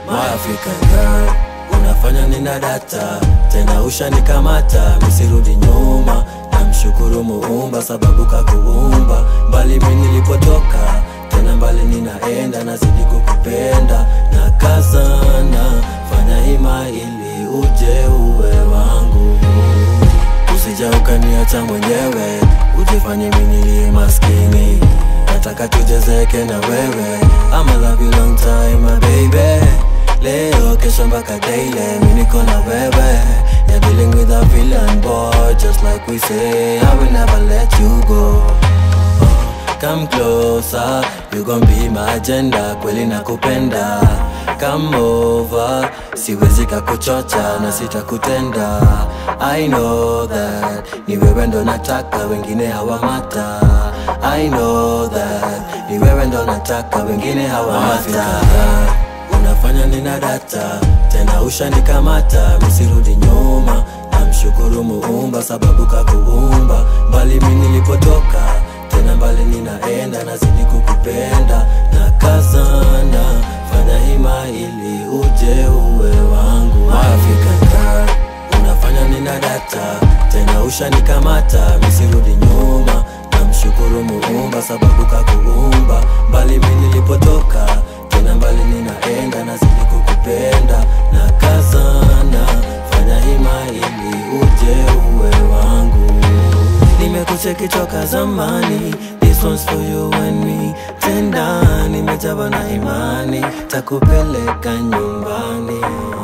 My African girl unafanya nina data tena ushanikamata misirudi nyuma namshukuru muumba sababu kakuumba mbali mi nilipotoka tena mbali ninaenda nazidi kukupenda na kazana fanya hima ili uje uwe wangu usija ukaniacha mwenyewe ujifanye minilie maskini nataka tujezeke na wewe I'ma love you long time my baby leo kesho mpaka daily mi niko na wewe You're dealing with a villain boy just like we say I will never let you go Uh, Come closer, you gon' be my agenda, kweli nakupenda Come over, siwezi kakuchocha na sitakutenda I know that, ni wewe ndo nataka, wengine hawamata I know that, ni wewe ndo nataka, wengine hawamata Unafanya nina data, tena ushanikamata, misirudi nyuma Namshukuru muumba sababu kakuumba, mbali mi nilipotoka tena mbali ninaenda nazidi kukupenda na kazana fanya hima ili uje uwe wangu My African girl unafanya nina data tena ushanikamata misirudi nyuma namshukuru muumba sababu kakuumba mbali mi nilipotoka tena mbali ninaenda nazidi kukupenda na kazana fanya hima ili uje uwe wangu nimekucheki toka zamani This one's for you and me tena nimejawa na imani takupeleka nyumbani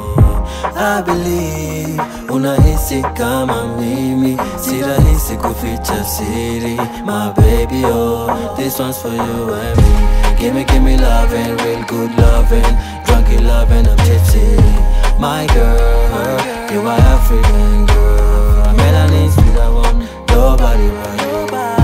I believe unahisi kama mimi si rahisi kuficha siri my baby oh this one's for you and me give me give me loving real good loving drunky loving I'm tipsy my girl you are African girl melanin sweet I want nobody but you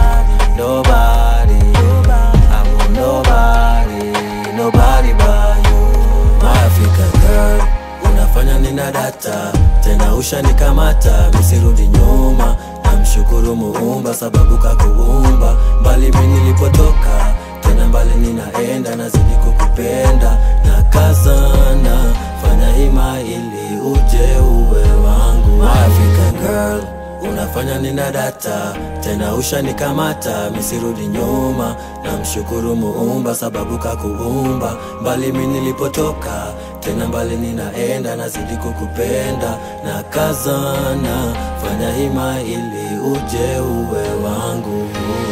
nobody I want nobody nobody but you my African girl unafanya nina data tena ushanikamata misirudi nyuma namshukuru muumba sababu kakuumba mbali mi nilipotoka tena mbali ninaenda nazidi kukupenda na kazana fanya hima ili uje uwe wangu My African girl unafanya nina data tena ushanikamata misirudi nyuma namshukuru muumba sababu kakuumba mbali mi nilipotoka tena mbali ninaenda nazidi kukupenda na kazana fanya hima ili uje uwe wangu